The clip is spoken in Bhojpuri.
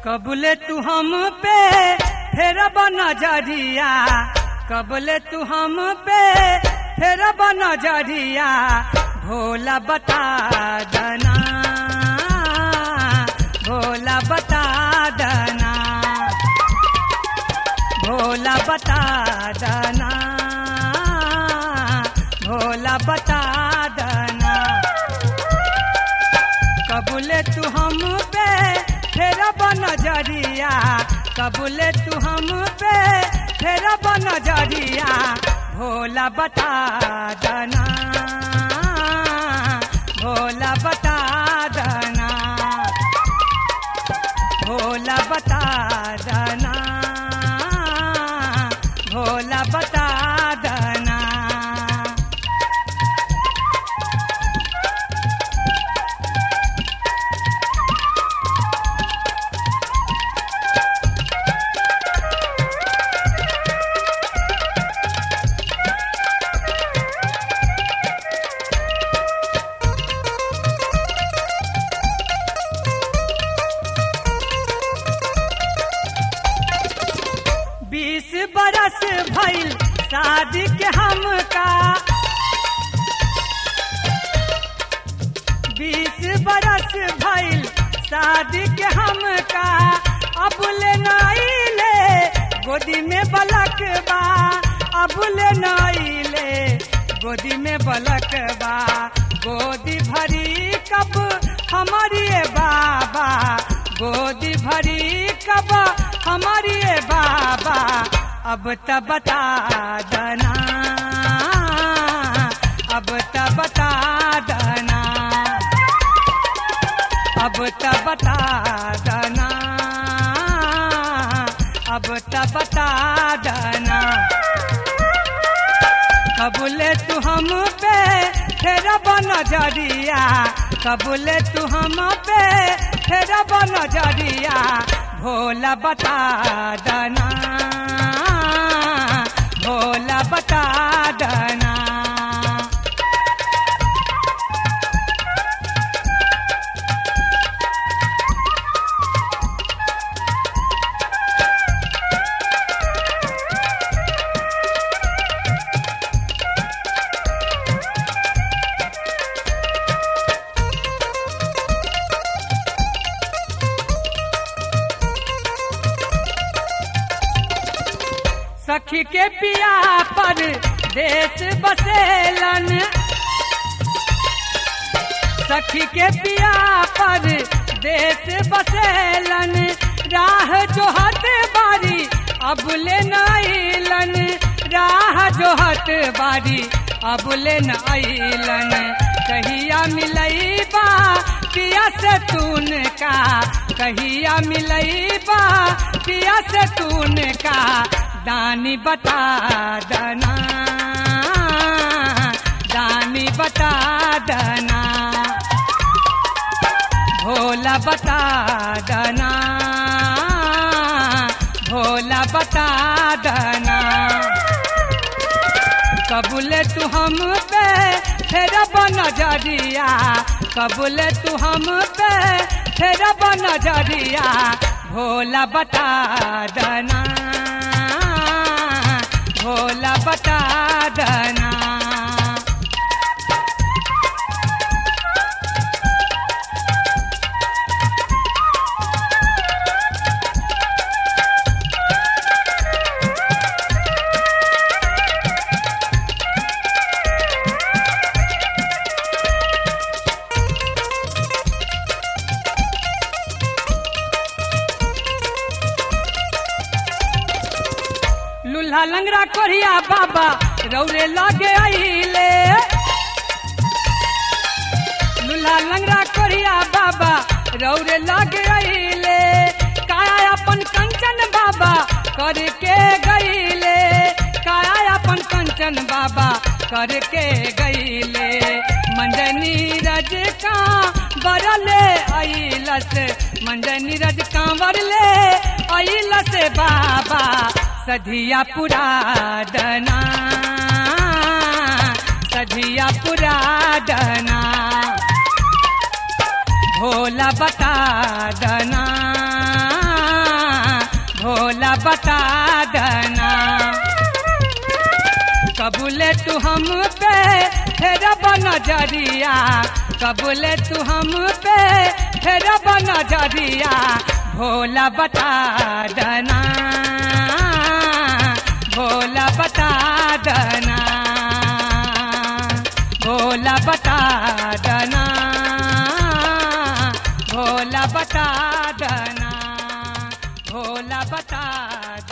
कबले तू हम पे फेर नजरिया कबले तू हम पे फेर नजरिया भोला बता दना भोला बता दना भोला बता दना भोला बता दना कबूले तू हम पे फेर नजरिया कबूले तू हम पे फेर नजरिया भोला बता दना भोला बता दना भोला बता दना भोला बता दना बीस बरस भइल शादी के हमका बीस बरस भइल शादी के हमका अब ले नाइले गोदी में बलक बा अब ले नाइले गोदी में बलक बा गोदी भरी कब हमारी ए बाबा गोदी भरी कब हमारी ए बाबा अब त बता दना अब त बता दना अब त बता दना अब त बता दना कबूले तू हम पे फेर नजरिया कबूले तू हम पे फेर नजरिया भोला बता दना भोला बता दना सखी के पिया पर देश बसेलन सखी के पिया पर देश बसेलन राह जोहत बारी अब ले नाइलन राह जोहत बारी अब ले नाइलन कहिया मिलई बा पिया से तून का कहिया मिलई बा पिया से तून का दानी बता दना दानी बता दना भोला बता दना भोला बता दना कबूले तू हम पे फेर नजरिया कबूले तू हम पे फेर नजरिया भोला बता दना भोला बता दना लूल्हा लंगरा कोरिया बाबा रौरे लागे आइले लूल्हा लंगरा कोरिया बाबा रौरे लागे आइले काया अपन कंचन बाबा करके गईले काया अपन कंचन बाबा करके गईले मंजनी रज का बरले आइलस मंजनी रज का बरले आइलस बाबा सधिया पुरा दना सधिया पुरा दना भोला बता दना बता दना कबूले तू हम पे फेरब नजरिया कबूले तू हम पे फेरब नजरिया भोला बता दना भोला बता दना भोला बता दना भोला बता दना भोला बता